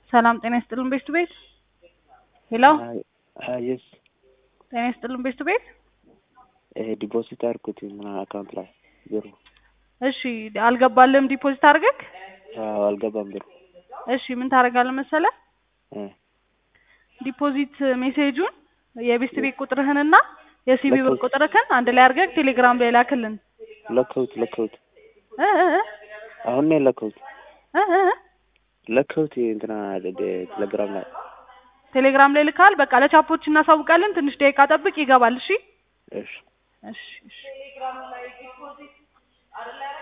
ሰላም ጤና ይስጥልን ቤስቱ ቤት ሄሎ የስ ጤና ይስጥልን ቤስቱ ቤት ዲፖዚት አድርጉት ምና አካውንት ላይ ብሩ እሺ አልገባልህም ዲፖዚት አድርገህ አዎ አልገባም ብሩ እሺ ምን ታደርጋለህ መሰለህ እ ዲፖዚት ሜሴጁን የቤስት ቤት ቁጥርህንና የሲቢ ብር ለከውት። ቁጥርህን አንድ ላይ አድርገህ ቴሌግራም ላይ ላክልን ለከውት ለከውት እ እ እ አሁን ነው ለከውት እ እ እ ለከውት እንትና ቴሌግራም ላይ ቴሌግራም ላይ ልካል። በቃ ለቻፖች እናሳውቃለን። ትንሽ ደቂቃ ጠብቅ፣ ይገባል። እሺ እሺ እሺ እሺ